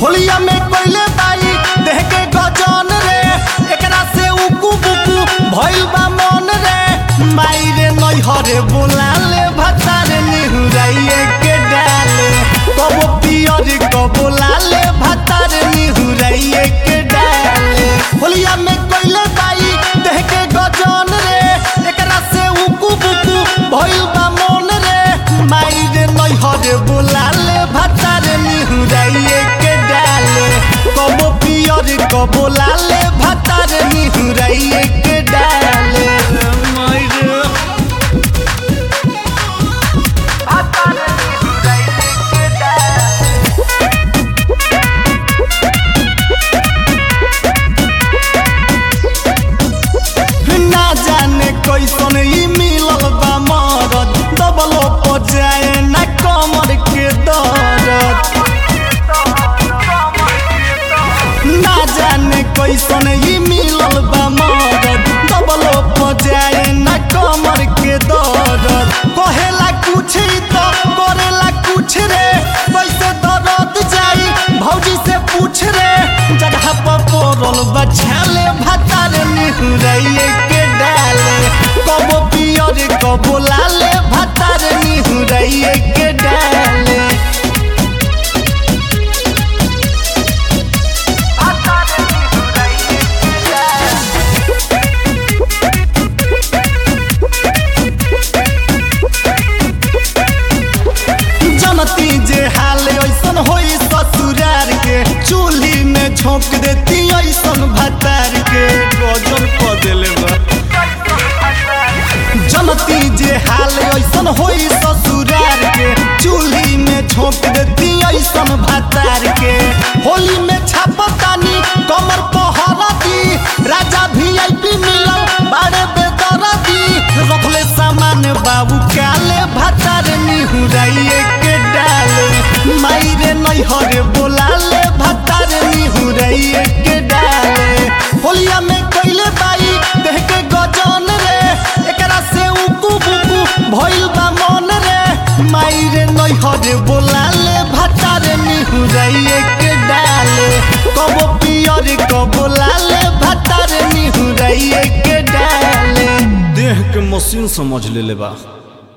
होलिया में कोइले बाई देह के गजन रे एकरा से उकू बुकू भइल बा मन रे माई रे नैहरे बोलाले भतारे निहुराइए के डाले कबो पियर कबो लाले भतारे निहुराइए के डाले होलिया में कोइले बाई देह के गजन रे एकरा से उकू बुकू भइल बा मन रे माई रे नैहरे बोलाले भतारे निहुराइए के डाले कबो पियर कबो लाले भतारे निहुराइए के डाले माई रे ना जाने कैसन ई मिलल बा मरद दबलो पजाए ना कमर के दर्द ना जाने कैसन ई मिलल बा मरद दबलो पजाए ना कमर के दर्द कहेला कुछ ही तो करेला कुछ रे कैसे दर्द जाई भौजी से पूछ रे जगह पर पड़ल बछाले भतारे निहुराइए के डाले कबो पियर कबो लाले भतारे निहुराइए के डाले जनती जे हाल ऐसन होई ससुरार के चूल्ही में झोंक देती ऐसन भतार के गजल क देले बा जनती जे हाल ऐसन होई ससुरार के चूल्ही में झोंक देती ऐसन भतार के होली में छापतानी कमर पहरती राजा वीआईपी मिलल बाड़े बेदरती रखले सामान बाबू काले भतार निहुराइए के डाले माई रे नैहरे बोलाले भतार निहुराइए के डाले होलिया में कैले बाई देह के गजन रे एकरा से उकू बुकू भइल बा मन रे माई रे नैहरे बोलाले भतार निहुराइए के डाले कबो पियर कबो लाले भतार निहुराइए के डाले देह के मशीन समझ लेले बा